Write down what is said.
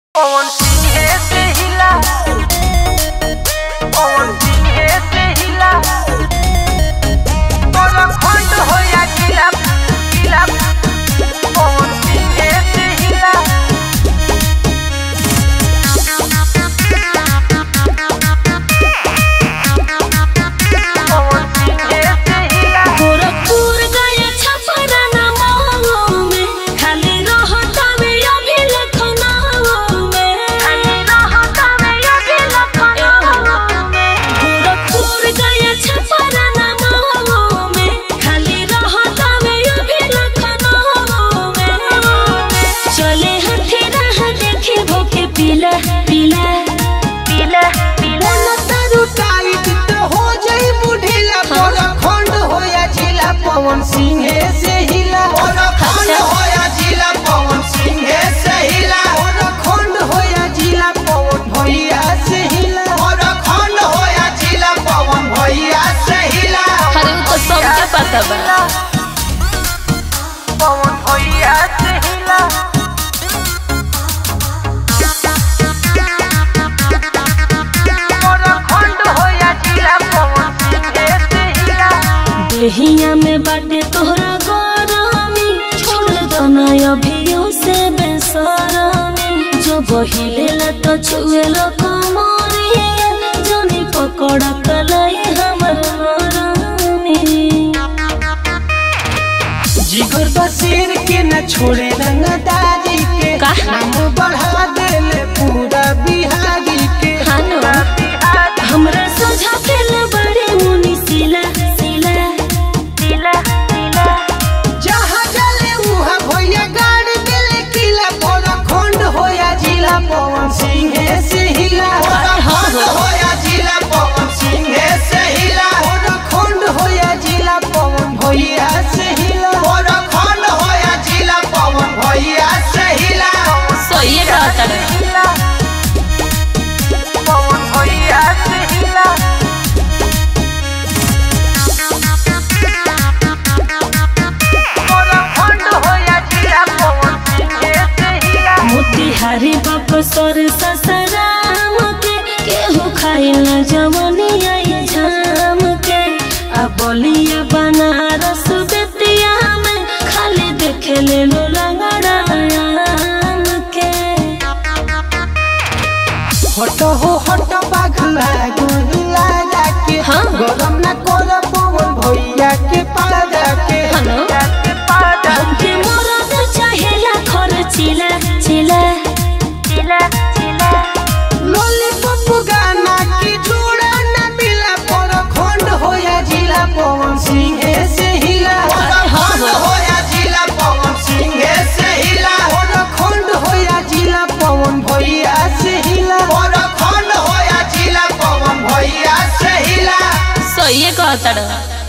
पवन सिंह से हिला पवन सिंह से हिला तोरा खंड होया जिला जिला पवन सिंह से हिला पवन सिंह से हिला गोरखपुर गया छपरा नामाओं में खाली रहता में अभी लखनऊ में खाली रहता में अभी लखनऊ में गोरखपुर गया छपरा नामाओं में खाली रहता में अभी लखनऊ में चले हथे राह देखे भोके पीला पीला पीला पीला तारू टाइट तो हो जाई बुढ़िला बड़ा खंड होया जिला पवन सिंह से हिला बड़ा खंड होया जिला पवन सिंह से हिला बड़ा खंड होया जिला पवन भैया से हिला बड़ा खंड होया जिला पवन भैया से हिला अरे वो तो सबके पता बा पवन भैया से हिला तोरा खंड होया जिला पवन सिंह से हिला देहिया में बाटे तोहरा गरमी छोड़ दो ना अभियो से बेसरमी जो बहिले ला तो छुए लो कमरिया जनी पकड़ कलाई हमर मरमी जिगर बसेर के न छोड़े रंगदारी के का? नाम बढ़ा देले पूरा बिहारी के हानो हमरा सोझा खेल बड़े मुनि सिला सिला सिला सिला जहाँ जले उहाँ भैया गाड़ देले किला बड़ा खंड होया जिला पवन सिंह से हिला बड़ा खंड होया जिला पवन सिंह से हिला बड़ा खंड होया जिला पवन भैया से हिला बड़ा खंड होया जिला पवन भैया से हिला सही कहता रे हिला पवन भैया से हिला तोरा खंड होया जिला पवन सिंह से हिला मोतिहारी बक्सर ससराम के केहू खाइल जवनी आई झाम के आ बलिया बनारस बेतिया में खाली देखे ले लो लंगड़ा आम के हट हो हट बाघला गोहिला जाके हाँ। गरम न कर पवन भैया के पादा के हनो जाके पादा हमके मरद चाहेला खर्चिला चिला चिला चिला लॉलीपॉप गाना की जोड़ा न मिला पर खंड होया जिला पवन सिंह से हिला अरे हाँ खंड हो। होया जिला पवन सिंह से हिला पर खंड होया जिला पवन भैया से हिला पर खंड होया जिला पवन भैया से हिला सही कहता रे